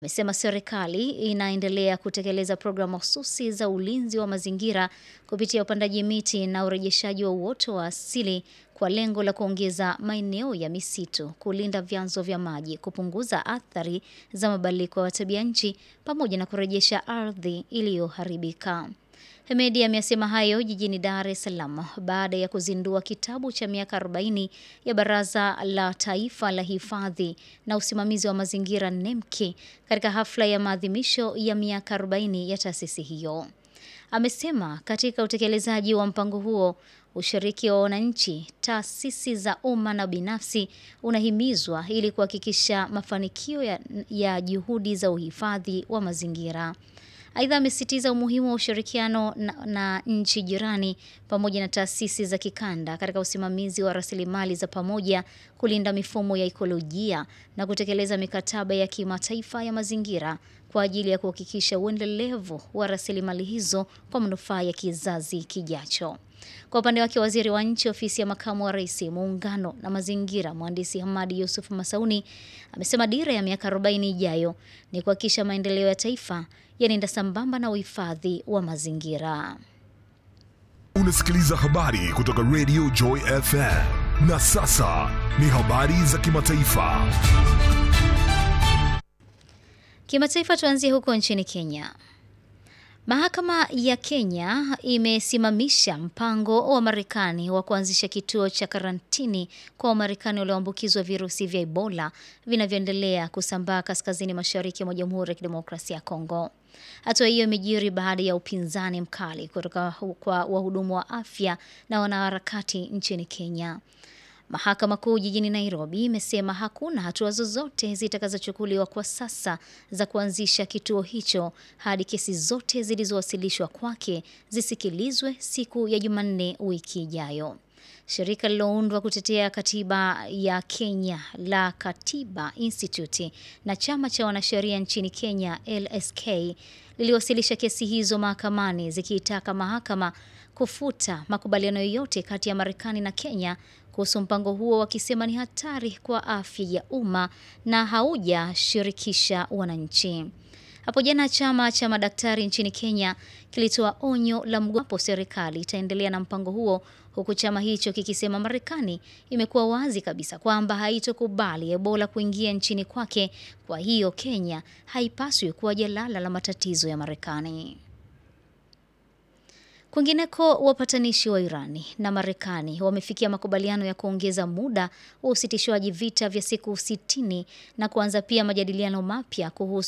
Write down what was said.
Amesema serikali inaendelea kutekeleza programu mahususi za ulinzi wa mazingira kupitia upandaji miti na urejeshaji wa uoto wa asili kwa lengo la kuongeza maeneo ya misitu, kulinda vyanzo vya maji, kupunguza athari za mabadiliko ya tabia nchi pamoja na kurejesha ardhi iliyoharibika. Hemedi amesema hayo jijini Dar es Salaam baada ya kuzindua kitabu cha miaka 40 ya Baraza la Taifa la Hifadhi na Usimamizi wa Mazingira NEMKI katika hafla ya maadhimisho ya miaka 40 ya taasisi hiyo. Amesema katika utekelezaji wa mpango huo ushiriki wa wananchi, taasisi za umma na binafsi unahimizwa ili kuhakikisha mafanikio ya, ya juhudi za uhifadhi wa mazingira. Aidha, amesisitiza umuhimu wa ushirikiano na, na nchi jirani pamoja na taasisi za kikanda katika usimamizi wa rasilimali za pamoja, kulinda mifumo ya ikolojia na kutekeleza mikataba ya kimataifa ya mazingira kwa ajili ya kuhakikisha uendelevu wa rasilimali hizo kwa manufaa ya kizazi kijacho. Kwa upande wake, waziri wa nchi ofisi ya makamu wa rais muungano na mazingira, mhandisi Hamadi Yusuf Masauni amesema dira ya miaka 40 ijayo ni kuhakikisha maendeleo ya taifa yanaenda sambamba na uhifadhi wa mazingira. Unasikiliza habari kutoka Radio Joy FM na sasa ni habari za kimataifa. Kimataifa, tuanzie huko nchini Kenya. Mahakama ya Kenya imesimamisha mpango wa Marekani wa kuanzisha kituo cha karantini kwa Wamarekani walioambukizwa virusi vya Ebola vinavyoendelea kusambaa kaskazini mashariki mwa Jamhuri ya Kidemokrasia ya Kongo. Hatua hiyo imejiri baada ya upinzani mkali kutoka kwa wahudumu wa afya na wanaharakati nchini Kenya. Mahakama Kuu jijini Nairobi imesema hakuna hatua zozote zitakazochukuliwa kwa sasa za kuanzisha kituo hicho hadi kesi zote zilizowasilishwa kwake zisikilizwe siku ya Jumanne wiki ijayo. Shirika lililoundwa kutetea katiba ya Kenya la Katiba Institute na chama cha wanasheria nchini Kenya LSK liliwasilisha kesi hizo mahakamani zikiitaka mahakama kufuta makubaliano yoyote kati ya Marekani na Kenya kuhusu mpango huo wakisema ni hatari kwa afya ya umma na haujashirikisha wananchi. Hapo jana chama cha madaktari nchini Kenya kilitoa onyo la mgopo serikali itaendelea na mpango huo, huku chama hicho kikisema Marekani imekuwa wazi kabisa kwamba haitokubali Ebola kuingia nchini kwake. Kwa hiyo Kenya haipaswi kuwa jalala la matatizo ya Marekani. Kwingineko, wapatanishi wa Irani na Marekani wamefikia makubaliano ya kuongeza muda wa usitishwaji vita vya siku sitini na kuanza pia majadiliano mapya kuhusu